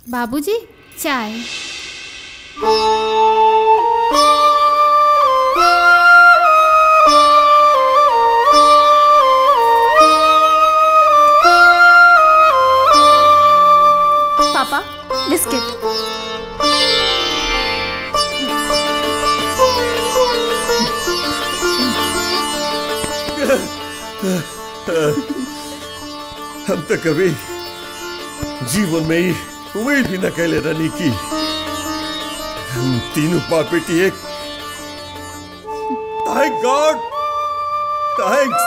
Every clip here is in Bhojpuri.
बाबूजी चाय पापा बिस्किट हम तो कभी जीवन में ही उम्मीद भी न कैले रहनी की हम तीनों बाप बेटी एक थैंक गॉड थैंक्स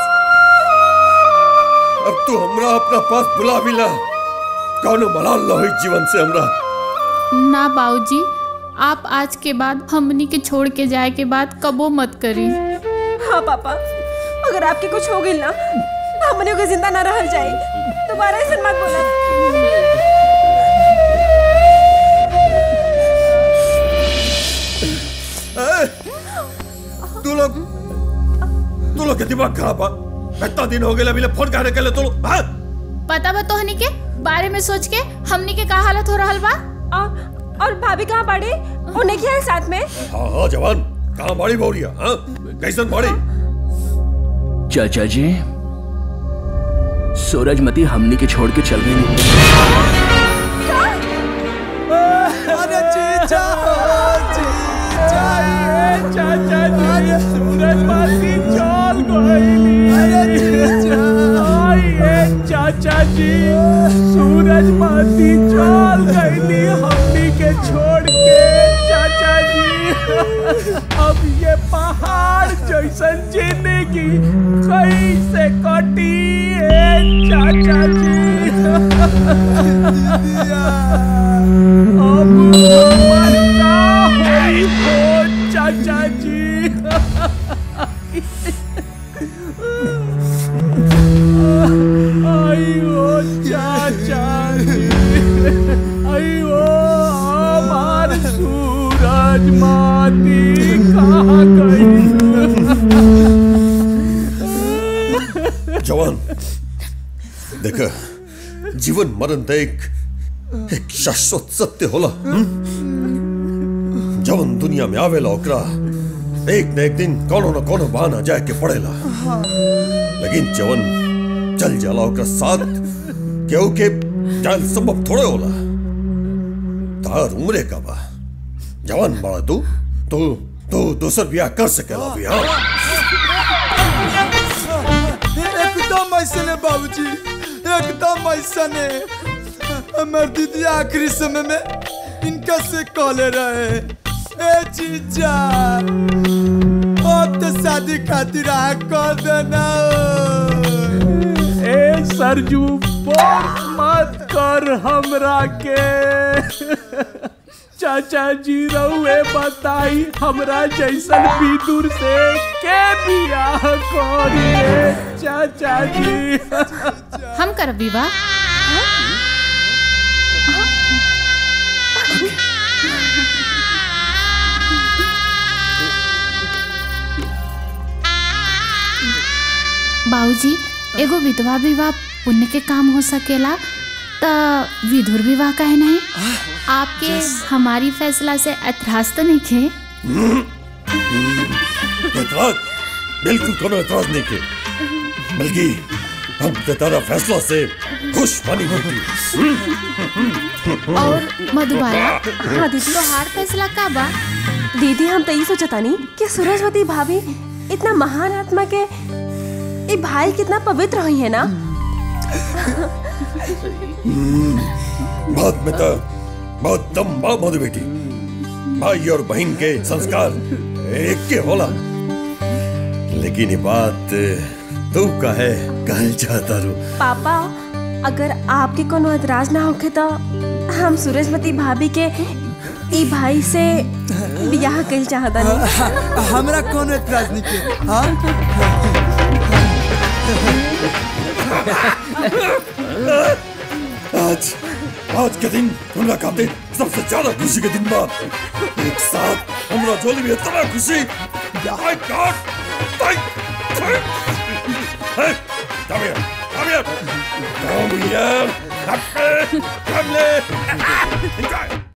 अब तू हमरा अपना पास बुला भी ला कौनो मलाल न हुई जीवन से हमरा ना बाबूजी आप आज के बाद हमनी के छोड़ के जाए के बाद कबो मत करी हाँ पापा अगर आपके कुछ हो गई ना तो हमने को जिंदा ना रह जाए दोबारा ऐसा मत बोला ए, तू लोग तू लोग के दिमाग खराब है इतना दिन हो गया अभी ले फोन कहने के लिए तू लोग हाँ? पता बा तोहनी के बारे में सोच के हमनी के का हालत हो रहल बा और, और भाभी कहाँ पड़ी उन्हें क्या है साथ में हाँ हाँ जवान कहाँ बड़ी बोरिया हाँ कैसन बड़ी चाचा जी सूरजमती हमनी के छोड़ के चल गई अरे जीजा जीजा ये चाचा जी सूरज मासी चल गईली अरे जीजा ये चाचा जी सूरज मासी चल गईली हमनी के छोड़ के चाचा जी अब ये पहाड़ जैसन जिंदगी कैसे कटी ए चाचा जी अब हमर का होई हो चाचा जी आइयो चाचा जी आइयो हमार सूरज माती कहाँ गई जवान देख जीवन मरण तो एक एक शाश्वत सत्य होला हम्म? जवन दुनिया में आवेला ओकरा एक न एक दिन कोनो न कोनो बहाना जाए के पड़ेला लेकिन जवन चल जाला ओकरा साथ केहू के जान संभव थोड़े होला तार उम्रे का बा जवान बड़ा तू तू तू दूसर ब्याह कर सकेला भी हाँ एकदम ऐसे ने बाबूजी एकदम ऐसा ने हमार दीदी आखिरी समय में इनका से कॉले रहे ए जीजा अब तो शादी खातिर आ कर देना ए सरजू फोर्स मत कर हमरा के चाचा जी रहुए बताई हमरा जैसन विदुर से के बियाह करिए चाचा जी हम करब विवाह बाबूजी एगो विधवा विवाह पुण्य के काम हो सकेला त विधुर विवाह काहे नहीं आपके हमारी फैसला से ऐतराज तो नहीं खे एतराज बिल्कुल कोनो एतराज नहीं के बल्कि हम तो तेरा फैसला से खुश बनी बेटी और मधुबाला हाँ दीदी तो हार फैसला का बा दीदी हम तो यही सोचता नहीं कि सूरजवती भाभी इतना महान आत्मा के ये भाई कितना पवित्र हुई है ना बात में तो बहुत दम बा मधु बेटी भाई और बहन के संस्कार एक के होला लेकिन ये बात तू कहे कहल चाहता रू पापा अगर आपके कोनो एतराज ना होखे तो हम सूरजवती भाभी के ई भाई से बियाह कइल चाहता नहीं हमरा कौन एतराज नहीं के हाँ आज आज के दिन हमरा खातिर सबसे ज्यादा खुशी के दिन बा एक साथ हमरा जोली में इतना खुशी My God! Thank, thank. Hey, come here, come here, come here, come here, come here. इनका